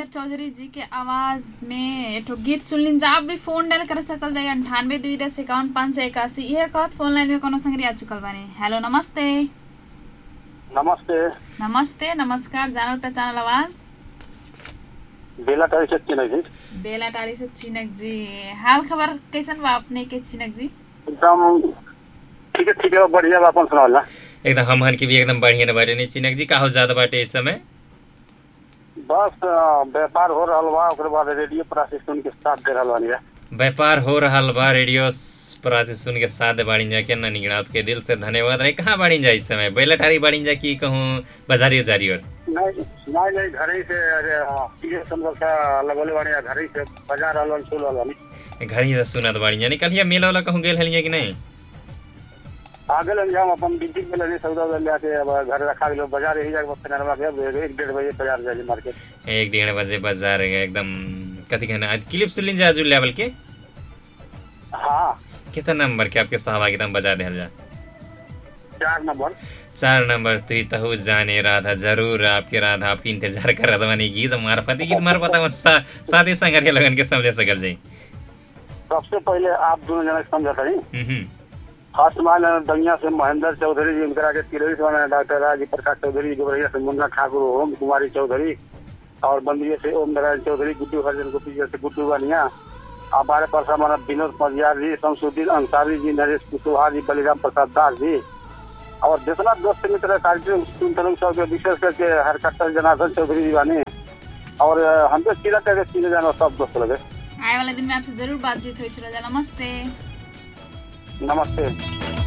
महेंद्र चौधरी जी के आवाज में एठो गीत सुनलिन जा आप भी फोन डायल कर सकल जाए अंठानवे दुई दस इक्यावन पाँच सौ इक्यासी यह कहत फोन लाइन में कोनो संगरी आ चुकल बानी हेलो नमस्ते नमस्ते नमस्ते नमस्कार जानल पहचानल आवाज बेला टाइम से चिन्ह जी बेला टारी से चिनक जी हाल खबर कैसन बा अपने के चिनक जी एकदम ठीक है ठीक है बढ़िया बा अपन सुनावल ना एकदम हमहन के भी एकदम बढ़िया न बाटे नहीं चिनक जी का हो ज्यादा बाटे इस समय बस अ, व्यापार हो रहा बा ओकरे बाद रेडियो प्रशिक्षण के साथ दे रहल बानी व्यापार हो रहल बा रेडियो स- पर से सुन के साथ बाड़ी जा के ना निगड़ा आपके दिल से धन्यवाद रहे कहाँ बाड़ी जा इस समय बैलटारी बाड़ी जा की कहूँ बाजारी उजारी और नहीं नहीं नहीं घर ही से अरे, अ, ये समझल का लगले बानी घर ही से बाजार रहल बानी सुन रहल बानी घर ही से सुनत बाड़ी जा निकलिए मेला वाला कहूँ गेल हलिए कि नहीं आगे लग जाम अपन बिल्डिंग में लगे सौदा उदा लेके अब घर रखा गेलो बाजार यही जाके फिनरवा के एक डेढ़ बजे बाजार जाए मार्केट एक डेढ़ बजे बाजार गए एकदम कथी कहना आज क्लिप सुन लीजिए आजू लेवल के हाँ कितना नंबर के आपके साहब एकदम बजा दिया जा चार नंबर चार नंबर तुई तहु जाने राधा जरूर आपके राधा आपकी इंतजार कर रहा बनी गीत मार्फत गीत मार्फत सा, साथी संगर के लगन के समझे सकल जाई सबसे पहले आप दोनों जना समझा नहीं हम्म, फर्स्ट मान दंगिया से महेंद्र चौधरी जी इनकरा के तिरहित वाला डॉक्टर राजी प्रकाश चौधरी गोबरिया से मुन्ना ठाकुर ओम कुमारी चौधरी और बंदिये से ओम नारायण चौधरी गुड्डू हरिजन गोपी जी से गुड्डू बनिया हमारे पास हमारा विनोद पंजियार जी शमसुद्दीन अंसारी जी नरेश कुशवाहा जी बलिराम प्रसाद दास जी और जितना दोस्त मित्र कार्यक्रम सुनते लोग सब के विशेष करके हरकट्टर जनार्दन चौधरी जी बानी और अ, हम तो चिरा करके चिने जाना सब दोस्त लगे आए वाले दिन में आपसे जरूर बातचीत हुई चला जा नमस्ते नमस्ते